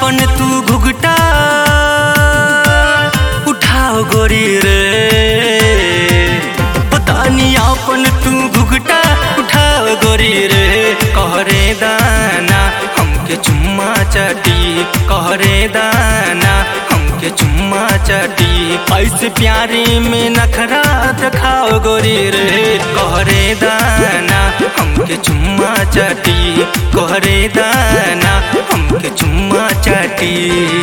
आपन तू घुघटा उठाओ गोरी रे तानी आपन तू घुघटा उठाओ गोरी रे कहरे दाना हमके चुम्मा चाटी कहरे दाना हमके चुम्मा चाटी ऐसे प्यारे में नखरा दिखाओ गोरी रे कहरे दाना हमके चुम्मा चाटी कहरे दाना हमके चुम्मा चाटी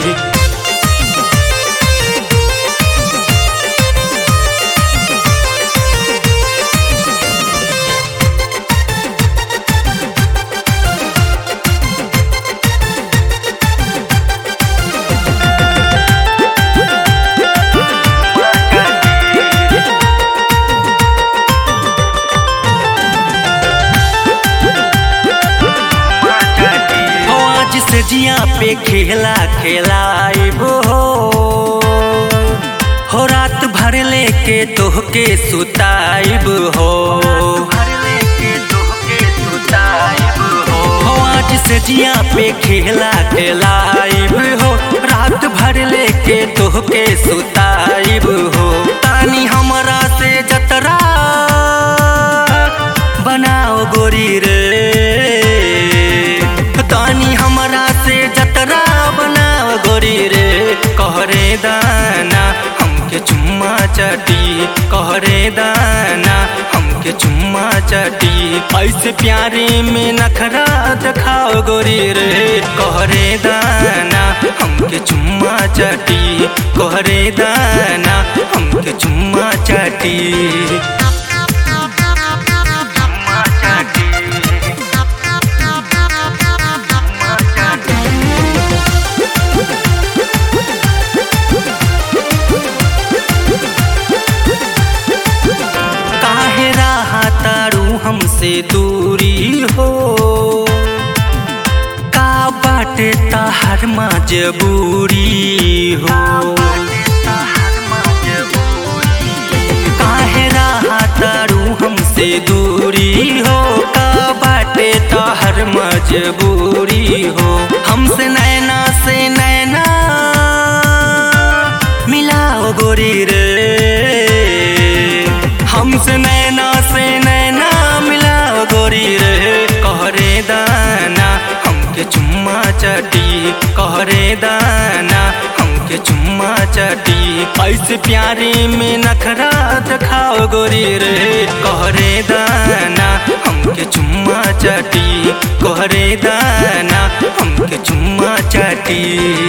हो आज से जिया पे खेला खेलाइब हो हो रात भर लेके तोहके सुताइब हो हो आज से जिया पे खेला खेलाइब हो रात भर लेके तोहके सुताइब हो तानी हमरा से जतरा बनाओ गोरी रे तानी हमरा से जतरा बनाओ गोरी रे कहरे दाना हमके चुम्मा चाटी कहरे दाना हमके चुम्मा चाटी ऐसे प्यारे में नखरा दिखाओ गोरी रे कहरे दाना हमके चुम्मा चाटी कहरे दाना हमके चुम्मा चाटी चुम्मा चाटी काहे रहा तारू हमसे दूरी हो का बाटे ताहर मजबूरी हो काहे रहा तारू हमसे दूरी हो का बाटे ताहर मजबूरी हो हमसे नैना से नैना मिलाओ गोरी रे हमसे नैना से नैना मिलाओ गोरी रे कहरे दाना हमके चुम्मा चाटी कहरे दाना हमके चुम्मा चाटी ऐसे प्यारे में नखरा दिखाओ गोरी रे कहरे दाना हमके चुम्मा चाटी कहरे दाना हमके चुम्मा चाटी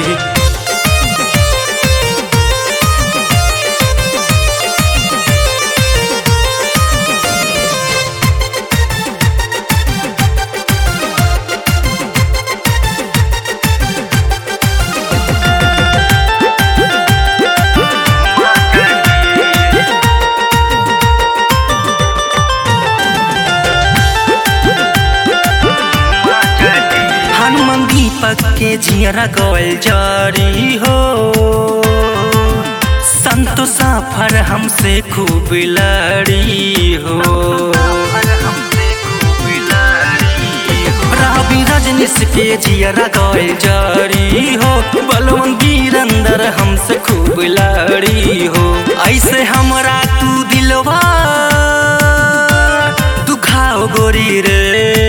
हनुमान दीपक के जियरा गल जारी हो संतो सफर हमसे खूब लड़ी हो रवि रजनीश के जियरा गल जारी हो बलवन वीरंदर हमसे खूब लड़ी हो ऐसे हमरा तू दिलवा दुखाओ गोरी रे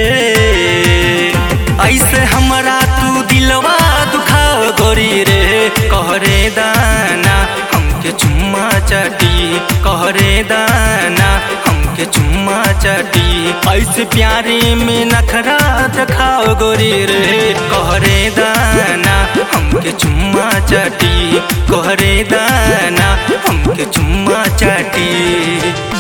ऐसे हमरा तू दिलवा दुखाओ गोरी रे कहरे दाना हमके चुम्मा चाटी कहरे दाना हमके चुम्मा चाटी ऐसे प्यारे में नखरा दिखाओ गोरी रे कहरे दाना हमके चुम्मा चाटी कहरे दाना हमके चुम्मा चाटी